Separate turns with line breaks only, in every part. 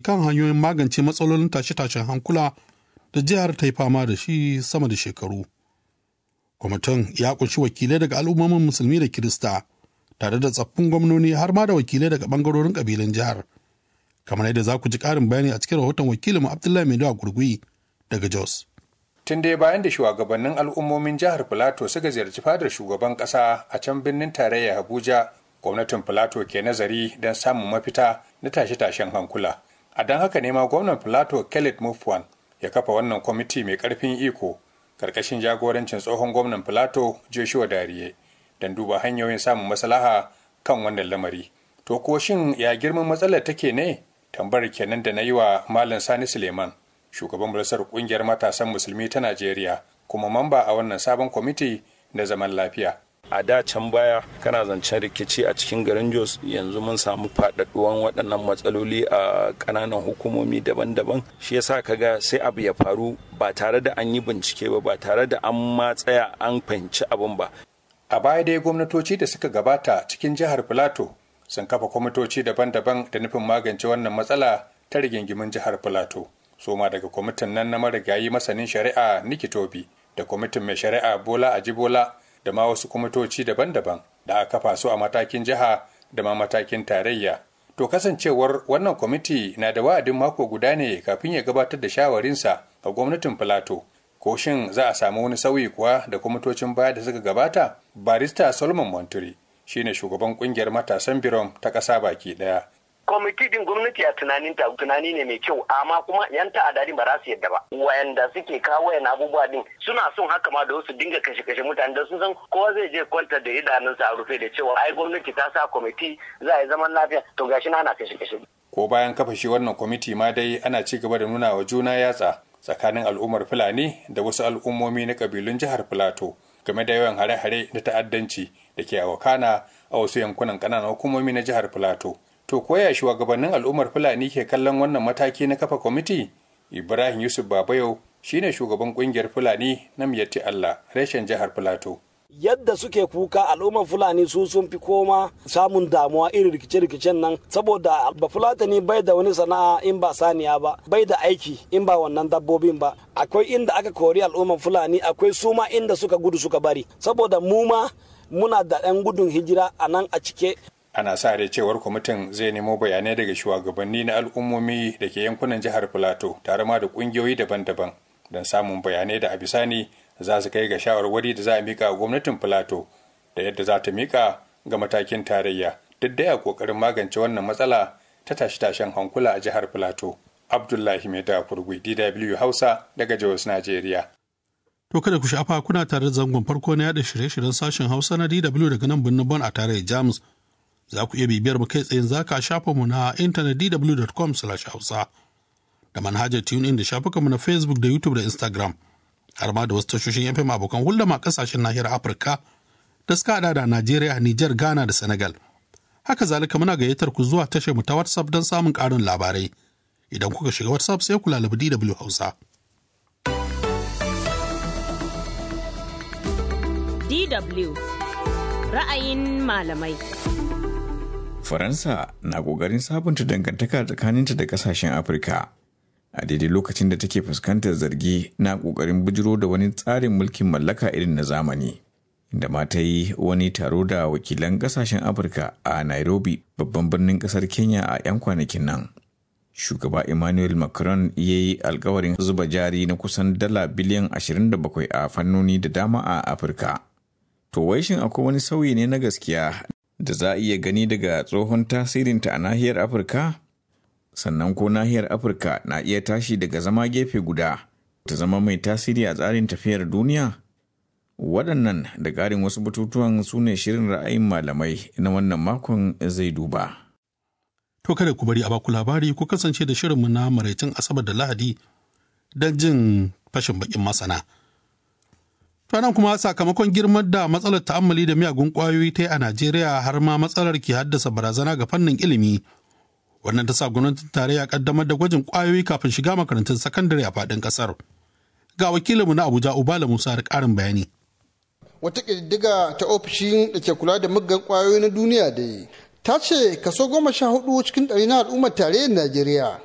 kan hanyoyin magance matsalolin tashe-tashen hankula da jihar ta yi fama da shi sama da shekaru. Kwamitin ya kunshi wakilai daga al'ummomin musulmi da Kirista, tare da tsaffin gwamnoni har ma da wakilai daga bangarorin kabilan jihar. Kamar yadda za ku ji ƙarin bayani a cikin rahoton wakilin Abdullahi Maidu a Gurgui daga Jos.
Tun dai bayan da shugabannin al'ummomin jihar Filato suka ziyarci fadar shugaban ƙasa a can birnin tarayya Abuja, gwamnatin Filato ke nazari don samun mafita na tashe-tashen hankula. A don haka ne ma gwamnan Filato Khaled Mufwan ya kafa wannan kwamiti mai ƙarfin iko karkashin jagorancin tsohon gwamnan Filato Joshua Dariye don duba hanyoyin samun maslaha kan wannan lamari. To ko shin ya girman matsalar take ne? Tambayar kenan da na yi wa Malam Sani Suleiman, shugaban majalisar kungiyar matasan musulmi ta Najeriya, kuma mamba a wannan sabon kwamiti na zaman lafiya.
a da can baya kana zancen rikici a cikin garin jos yanzu mun samu faɗaɗuwan waɗannan matsaloli a ƙananan hukumomi daban-daban shi yasa kaga sai abu ya faru ba tare da an yi bincike ba ba tare da an ma tsaya an fahimci abin ba
a baya dai gwamnatoci da suka gabata cikin jihar filato sun kafa kwamitoci daban-daban da nufin magance wannan matsala ta rigingimin jihar filato soma daga kwamitin nan na marigayi masanin shari'a nikitobi da kwamitin mai shari'a bola ajibola da ma wasu kwamitoci daban-daban da aka kafa su a matakin jiha da ma matakin tarayya. To kasancewar wannan kwamiti na da wa'adin mako guda ne kafin ya gabatar da shawarinsa a gwamnatin Filato. Ko shin za a samu wani sauyi kuwa da kwamitocin baya da suka gabata? Barista Solomon Monturi shine shugaban kungiyar matasan biron ta ƙasa baki ɗaya.
kwamiti din gwamnati a tunanin ta tunani ne mai kyau amma kuma yan ta'adari ba za su yadda ba wayanda suke kawo wayan abubuwa din suna son haka ma da wasu dinga kashe kashe mutane da sun san kowa zai je kwanta da idanunsa a rufe da cewa ai gwamnati ta sa kwamiti za a yi zaman lafiya to gashi na ana kashe kashe
ko bayan kafa shi wannan kwamiti ma dai ana ci gaba da nuna wa juna yatsa tsakanin al'ummar fulani da wasu al'ummomi na kabilun jihar filato game da yawan hare-hare na ta'addanci da ke a wakana a wasu yankunan ƙananan hukumomi na jihar filato To koya shugabannin al'ummar Fulani ke kallon wannan mataki na kafa kwamiti? Ibrahim Yusuf Babayo shine shugaban kungiyar Fulani na Miyatti Allah reshen jihar Filato.
Yadda suke kuka al'ummar Fulani su sun fi koma samun damuwa irin rikice-rikicen nan saboda ba Fulatani bai da wani sana'a in ba saniya ba, bai da aiki in ba wannan dabbobin ba. Akwai inda aka kori al'ummar Fulani, akwai suma inda suka gudu suka bari. Saboda mu ma muna da ɗan gudun hijira a nan a cike
ana sa rai cewar kwamitin zai nemo bayanai daga shugabanni na al'ummomi da ke yankunan jihar filato tare ma da kungiyoyi daban-daban don samun bayanai da a bisani za su kai ga shawarwari da za a mika gwamnatin filato da yadda za ta mika ga matakin tarayya duk da ya kokarin magance wannan matsala ta tashe-tashen hankula a jihar filato abdullahi mai da kurgui dw hausa daga jos najeriya
To kada ku shafa kuna tare da zangon farko na yada shirye-shiryen sashen Hausa na DW daga nan birnin Bon a tarayyar Jamus. za ku iya bibiyar mu kai tsayin zaka shafa mu na intanet dw.com hausa da manhajar in da shafukanmu na facebook da youtube da instagram har ma da wasu tashoshin fm abokan hulɗa ma kasashen nahiyar afirka da suka hada da najeriya niger ghana da senegal haka zalika muna gayyatar ku zuwa tashar mu ta whatsapp don samun ƙarin labarai idan kuka shiga whatsapp sai ku lalabi dw hausa
DW ra'ayin malamai.
Faransa na ƙoƙarin sabunta dangantaka tsakaninta da ƙasashen Afirka. A daidai lokacin da take fuskantar zargi na ƙoƙarin bujiro da wani tsarin mulkin mallaka irin na zamani. Inda ma ta yi wani taro da wakilan ƙasashen Afirka a Nairobi, babban birnin ƙasar Kenya a 'yan kwanakin nan. Shugaba Emmanuel Macron ya yi alkawarin zuba jari na kusan dala biliyan 27 a fannoni da dama a Afirka. To wai shin akwai wani sauyi ne na gaskiya da za a iya gani daga tsohon tasirinta a nahiyar Afirka? Sannan ko nahiyar Afirka na iya tashi daga zama gefe guda ta zama mai tasiri a tsarin tafiyar duniya? Waɗannan da ƙarin wasu batutuwan su ne shirin ra'ayin malamai na wannan makon zai duba.
To kada ku bari a baku labari ku kasance da shirinmu na maraicin Asabar da Lahadi don jin fashin bakin masana. nan kuma sakamakon girman da matsalar ta'ammali da miyagun ƙwayoyi ta yi a Najeriya har ma matsalar ke haddasa barazana ga fannin ilimi. Wannan ta sa gwamnatin tarayya kaddamar da gwajin ƙwayoyi kafin shiga makarantun sakandare a faɗin ƙasar. Ga wakilinmu na Abuja Ubala Musa da ƙarin bayani.
Wata ƙididdiga ta ofishin da ke kula da muggan ƙwayoyi na duniya da ta ce kaso goma sha hudu cikin ɗari na al'ummar tarayyar Najeriya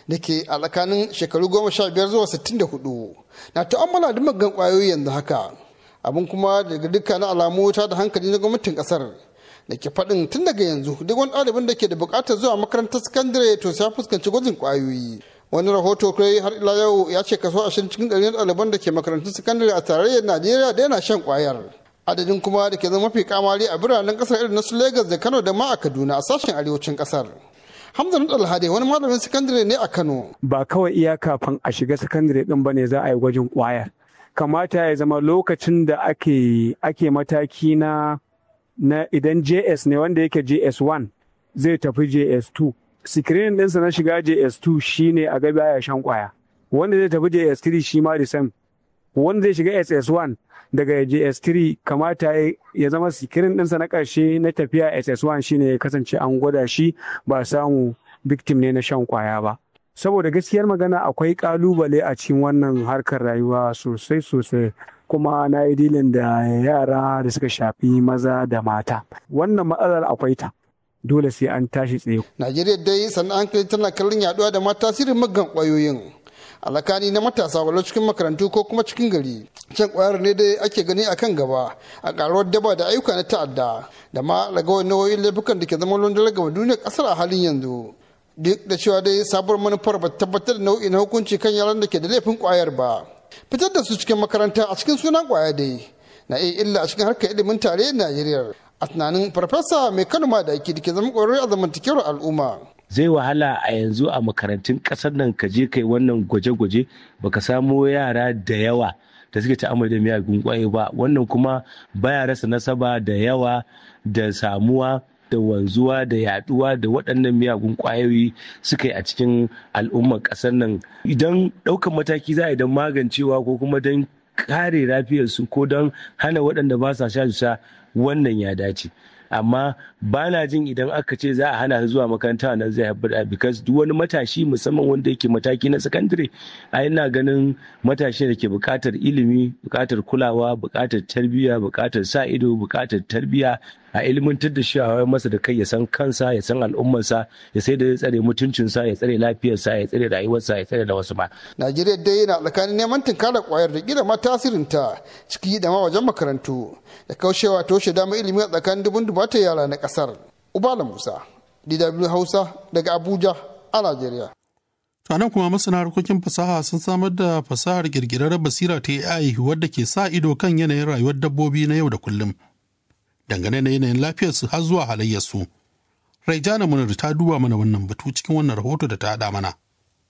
da ke a tsakanin shekaru goma sha biyar zuwa sittin da hudu na ta'ammala da magan kwayoyi yanzu haka abin kuma daga dukkanin alamu ta da hankali na gwamnatin kasar da ke faɗin tun daga yanzu duk wani ɗalibin da ke da buƙatar zuwa makarantar sakandare to sai fuskanci gwajin kwayoyi wani rahoto kai har ila yau ya ce kaso ashirin cikin ɗari na ɗaliban da ke makarantun sakandare a tarayyar najeriya da yana shan kwayar adadin kuma da ke zama mafi kamari a biranen kasar irin na su Legas da Kano da ma a Kaduna a sashen arewacin kasar. Hamza Alhade wani malamin sakandare ne a Kano.
Ba kawai iya kafin a shiga sakandare din bane za a yi gwajin kwayar. Kamata ya zama lokacin da ake ake mataki na na idan JS ne wanda yake JS1 zai tafi JS2. Sikirin ɗinsa na shiga JS2 shine a gaba ya shan kwaya. Wanda zai tafi JS3 shi ma the same. Wanda zai shiga SS1 daga JS3 kamata ya zama sikirin ɗinsa na ƙarshe na tafiya SS1 shine ya kasance an gwada shi ba samu victim ne na shan kwaya ba. Saboda gaskiyar magana akwai ƙalubale a cikin wannan harkar rayuwa sosai sosai kuma na yi dilin da yara da suka shafi maza da mata. Wannan matsalar akwai ta. Dole sai an tashi tsaye.
Najeriya dai sannan hankali tana kallon yaduwa da mata tasirin maggan ƙwayoyin. alakani na matasa walau cikin makarantu ko kuma cikin gari can kwayar ne dai ake gani a kan gaba a karuwar daba da ayyuka na ta'adda da ma ragawar nau'o'in laifukan da ke zama london gama duniyar kasar a halin yanzu duk da cewa dai sabuwar manufar ba tabbatar da nau'i na hukunci kan yaran da ke da laifin kwayar ba fitar da su cikin makaranta a cikin sunan kwaya dai na iya illa a cikin harkar ilimin tarayyar najeriya a tunanin farfesa mai kano ma da ake da ke zama ƙwararre a zamantakewar al'umma
zai wahala a yanzu a makarantun ƙasar nan ka je kai wannan gwaje-gwaje baka samo yara da yawa da suke ta'amali da miyagun kwaye ba wannan kuma baya rasa nasaba da yawa da samuwa da wanzuwa da yaduwa da waɗannan miyagun kwayoyi suka yi a cikin al'ummar ƙasar nan idan ɗaukan mataki za a idan magancewa ko kuma don kare lafiyarsu ko don hana waɗanda ba sa sha sha wannan ya dace amma ba na jin idan aka ce za a hana su zuwa makaranta nan zai haifar da because duk wani matashi musamman wanda yake mataki na sakandare a ina ganin matashi da ke buƙatar ilimi buƙatar kulawa buƙatar tarbiyya buƙatar sa ido buƙatar tarbiyya a ilimantar da shi a masa da kai ya san kansa ya san al'ummarsa ya sai da ya tsare mutuncinsa ya tsare lafiyarsa ya tsare rayuwarsa ya tsare da wasu ba.
Najeriya dai yana tsakanin neman tunkara kwayar da gida ma tasirinta ciki da ma wajen makarantu da kaushewa toshe dama ilimi a tsakanin dubun dubata yara na kasar. Ubala Musa, DW Hausa daga Abuja a Najeriya.
To nan kuma masana harkokin fasaha sun samar da fasahar kirkirar basira ta AI wadda ke sa ido kan yanayin rayuwar dabbobi na yau da kullum. dangane da yanayin lafiyarsu har zuwa halayyarsu. Raijana Munir ta duba mana wannan batu cikin wannan rahoto da ta haɗa mana.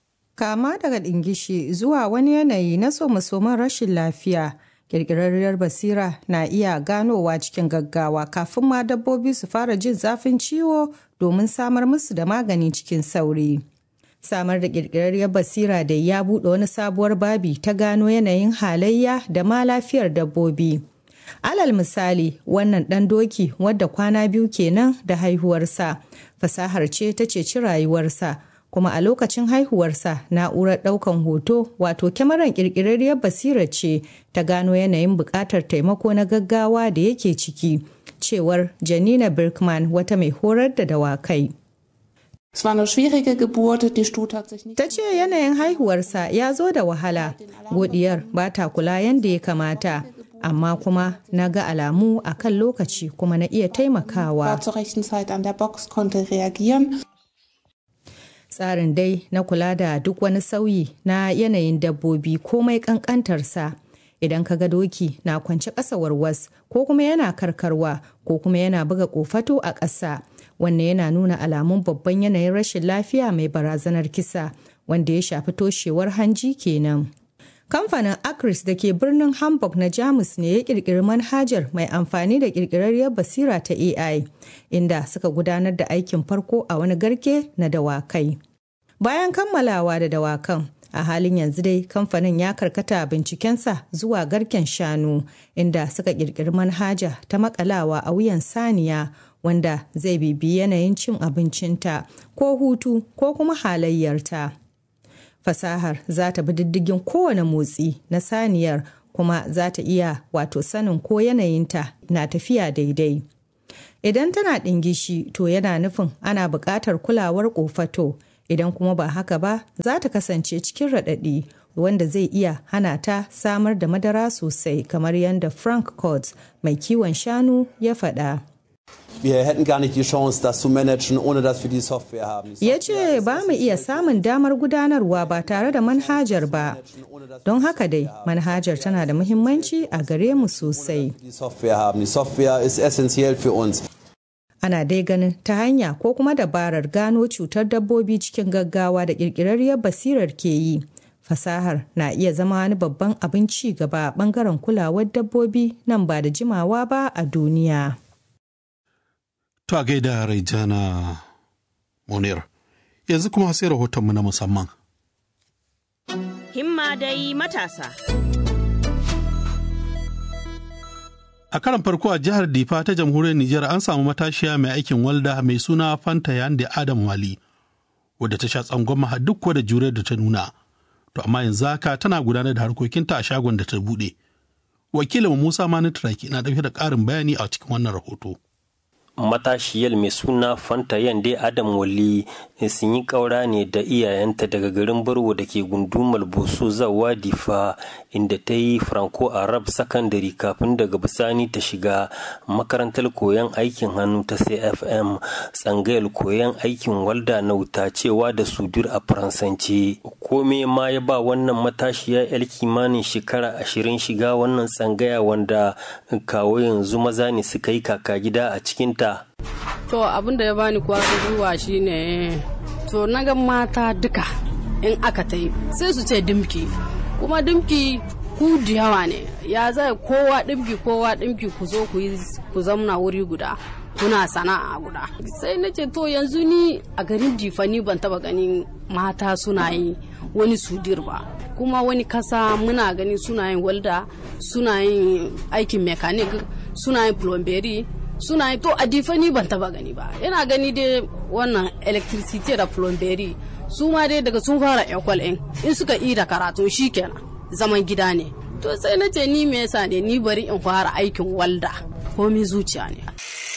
Kama daga ɗingishi zuwa wani yanayi na somasoman rashin lafiya, ƙirƙirarriyar basira na iya ganowa cikin gaggawa kafin ma dabbobi su fara jin zafin ciwo domin samar musu da magani cikin sauri. Samar da ƙirƙirarriyar basira da ya buɗe wani sabuwar babi ta gano yanayin halayya da ma lafiyar dabbobi. alal misali wannan ɗan doki wadda kwana biyu kenan da haihuwarsa fasahar ce ta ceci rayuwarsa kuma a lokacin haihuwarsa na'urar ɗaukan hoto wato kyamarar ƙirƙirarriyar basira ce ta gano yanayin buƙatar taimako na gaggawa da yake ciki cewar janina birkman wata mai horar da dawakai Ta ce yanayin haihuwarsa ya zo da wahala, godiyar ba ta kula yadda ya kamata. amma kuma na ga alamu a kan lokaci kuma na iya taimakawa. Tsarin dai na kula da duk wani sauyi na yanayin dabbobi komai kankantarsa. Idan ka ga doki na kwance ƙasa warwas ko kuma yana karkarwa ko kuma yana buga ƙofato a ƙasa. Wannan yana nuna alamun babban yanayin rashin lafiya mai barazanar kisa wanda ya shafi toshewar hanji kenan. Kamfanin Acris da ke birnin Hamburg na Jamus ne ya kirkiri manhajar mai amfani da kirkirarriyar basira ta AI, inda suka gudanar da aikin farko a wani garke na dawakai. Bayan kammalawa da dawakan, a halin yanzu dai kamfanin ya karkata bincikensa zuwa garken shanu, inda suka kirkiri manhaja ta makalawa a wuyan saniya wanda zai bibi yanayin cin abincinta ko hutu ko kuma halayyarta. fasahar za ta bi diddigin kowane motsi na saniyar kuma za ta iya wato sanin ko yanayinta na tafiya daidai. Idan tana ɗingishi to yana nufin ana buƙatar kulawar ƙofato idan kuma ba haka ba za ta kasance cikin raɗaɗi wanda zai iya hana ta samar da madara sosai kamar yadda frank court mai kiwon shanu ya faɗa.
Wir hätten gar nicht die Chance, das zu managen, ohne dass wir die Software haben.
Ya ce ba mu iya samun damar gudanarwa ba tare da manhajar ba. Don haka dai, manhajar tana da muhimmanci a gare mu sosai.
Die Software haben. Die Software ist essentiell für uns.
Ana dai ganin ta hanya ko kuma dabarar gano cutar dabbobi cikin gaggawa da ƙirƙirarriyar basirar ke yi. Fasahar na iya zama wani babban abin ci gaba a ɓangaren kulawar dabbobi nan ba da jimawa ba a duniya.
To a gaida Raijana Munir. Yanzu kuma sai rahotonmu na musamman.
Himma dai matasa.
A karan farko a jihar Difa ta jamhuriyar Nijar an samu matashiya mai aikin walda mai suna Fanta Yande Adam Wali, wadda ta sha tsangwama duk da juriyar da ta nuna. To amma yanzu haka tana gudanar da harkokinta a shagon da ta buɗe. Wakilin Musa Mani Turaki na ɗauke da ƙarin bayani a cikin wannan rahoto.
matashiyar mai suna fanta yande adam wali sun yi kaura ne da iyayenta daga garin barwo da ke gundumar boso zawa difa inda ta yi franco arab sakandare kafin daga bisani ta shiga makarantar koyon aikin hannu ta cfm tsangayar koyon aikin walda na wuta cewa da sudur a faransanci kome ma ya ba wannan matashiya yar kimanin shekara ashirin shiga wannan tsangaya wanda kawo yanzu maza ne suka yi kaka gida a cikinta
To abin da ya bani kwarin gwiwa shine to na ga mata duka in aka ta yi sai su ce dimki kuma dimki ku da yawa ne ya zai kowa dimki kowa dimki ku zo ku zamna wuri guda kuna sana'a guda sai na ce to yanzu ni a garin jifani ban taba ganin mata suna yi wani sudir ba kuma wani kasa muna gani suna yin walda suna yin aikin mekanik suna yin plomberi suna yi to a difani ban taba gani ba yana gani dai wannan electricity da plomberi su ma dai daga sun fara ekwal in in suka yi da karatu kenan zaman gida ne to sai na ce ni me yasa ne ni bari in fara aikin walda komi zuciya ne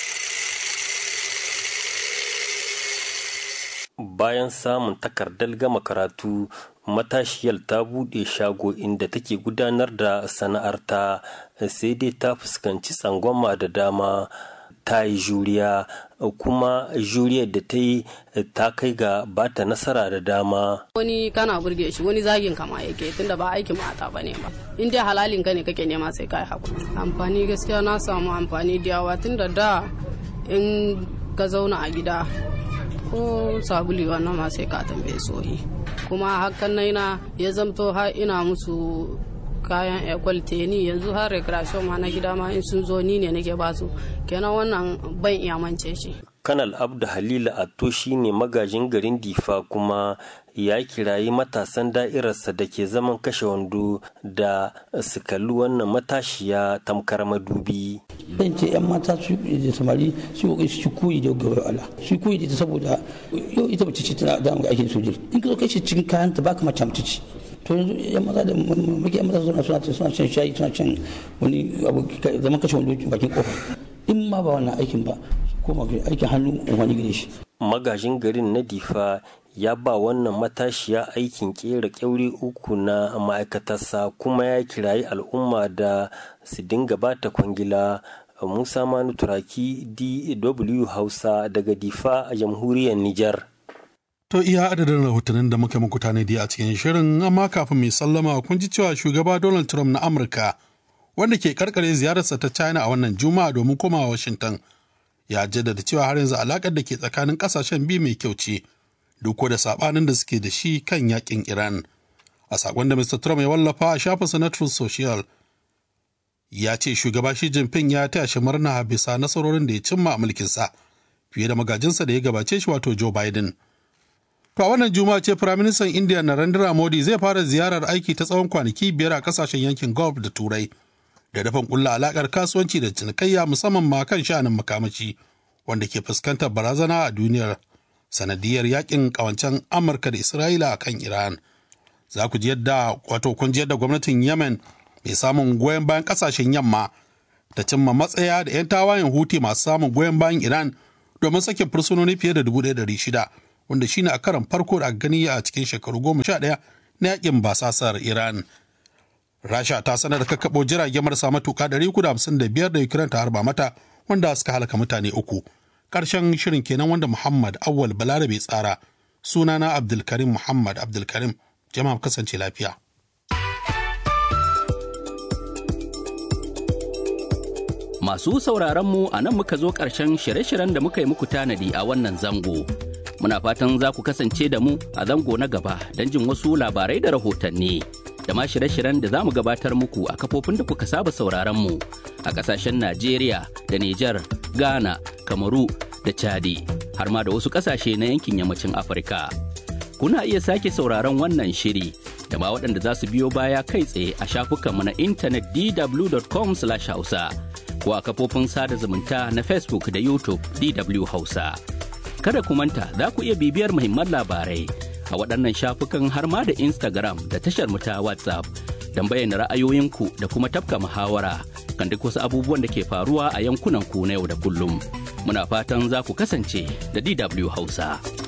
bayan samun takardar gama karatu matashiyar ta buɗe shago inda take gudanar da sana'arta sai dai ta fuskanci tsangwama da dama ta yi juriya kuma juriyar da ta yi ta kai ga bata nasara da dama
wani kana burge shi wani zagin kama yake tunda ba aikin mata ba ne ba in dai halalin ka ne kake nema sai kai hakuri amfani gaskiya na samu amfani da yawa tunda da in ka zauna a gida ko sabuli wannan ma sai ka tambaye sohi kuma hakan na ya zamto har ina musu kayan ekwal teni yanzu har recreation ma na gida ma in sun zo ni ne nake basu kenan wannan ban iya mance shi
kanal abdu halila atto shine magajin garin difa kuma ya kirayi matasan da'irarsa da ke zaman kashe wando da su kalli wannan matashiya tamkar madubi
ban ce yan mata su da samari su yi su koyi da gaba Allah su koyi da ita saboda yau ita mace ce tana da aikin sojir in ka zo kai shi cikin kayan ta baka mace mace ce to yanzu yan maza da muke yan maza suna suna suna shan shayi suna shan wani abu zaman kashe wando bakin kofa in ma ba wannan aikin ba ko aikin hannu wani gare shi
magajin garin na difa ya ba wannan matashiya aikin kera kyauri uku na ma'aikatarsa kuma ya kirayi al'umma da su dinga bata kwangila musa manu turaki dw hausa daga difa a jamhuriyar nijar
To iya adadin rahotannin da muka muku tanadi a cikin shirin amma kafin mai sallama kun ji cewa shugaba Donald Trump na Amurka wanda ke karkare ziyararsa ta China a wannan Juma'a domin komawa Washington ya jaddada cewa har yanzu alakar da ke tsakanin kasashen biyu mai kyau ce duk da sabanin da suke da shi kan yakin Iran. A sakon da Mr. Trump ya wallafa a shafinsa na Truth Social ya ce shugaba Xi Jinping ya taya shi murna bisa nasarorin da ya cimma a mulkinsa fiye da magajinsa da ya gabace shi wato Joe Biden. To a wannan juma'a ce Firaministan India Narendra Modi zai fara ziyarar aiki ta tsawon kwanaki biyar a kasashen yankin Gulf da Turai da dafan kulla alakar kasuwanci da cinikayya musamman ma kan sha'anin makamashi wanda ke fuskantar barazana a duniyar sanadiyar yakin kawancen Amurka da Isra'ila a kan Iran. Za ku ji yadda wato kun ji yadda gwamnatin Yemen mai samun goyon bayan kasashen yamma ta cimma matsaya da 'yan tawayen Huti masu samun goyon bayan Iran domin sakin fursunoni fiye da 1,600 wanda shine a karan farko da aka gani a cikin shekaru goma sha ɗaya na yakin basasar Iran. Rasha ta sanar da kakkaɓo jirage marasa matuƙa 355 da Ukraine ta harba mata wanda suka halaka mutane uku. Ƙarshen shirin kenan wanda Muhammad Awal Balarabe tsara. Sunana Abdulkarim Muhammad Abdulkarim. Jama'a kasance lafiya.
Masu sauraronmu a nan muka zo ƙarshen shirye-shiryen da muka yi muku tanadi a wannan zango. Muna fatan za ku kasance da mu a zango na gaba don jin wasu labarai da rahotanni. Da ma shirye-shiryen da za mu gabatar muku a kafofin da kuka saba sauraronmu a ƙasashen Najeriya da Nijar, Ghana, Kamaru da Chadi, har ma da wasu ƙasashe na yankin yammacin Afirka. Kuna iya sake sauraron wannan shiri da ma waɗanda za su biyo baya kai tsaye a shafukanmu na intanet dw.com/hausa. ko a kafofin sada zumunta na Facebook da YouTube DW Hausa. Kada ku manta za ku iya bibiyar muhimman labarai a waɗannan shafukan har ma da Instagram da tashar mu ta WhatsApp don bayyana ra'ayoyinku da kuma tafka muhawara kan duk wasu abubuwan da ke faruwa a yankunan ku na yau da kullum. Muna fatan za ku kasance da DW Hausa.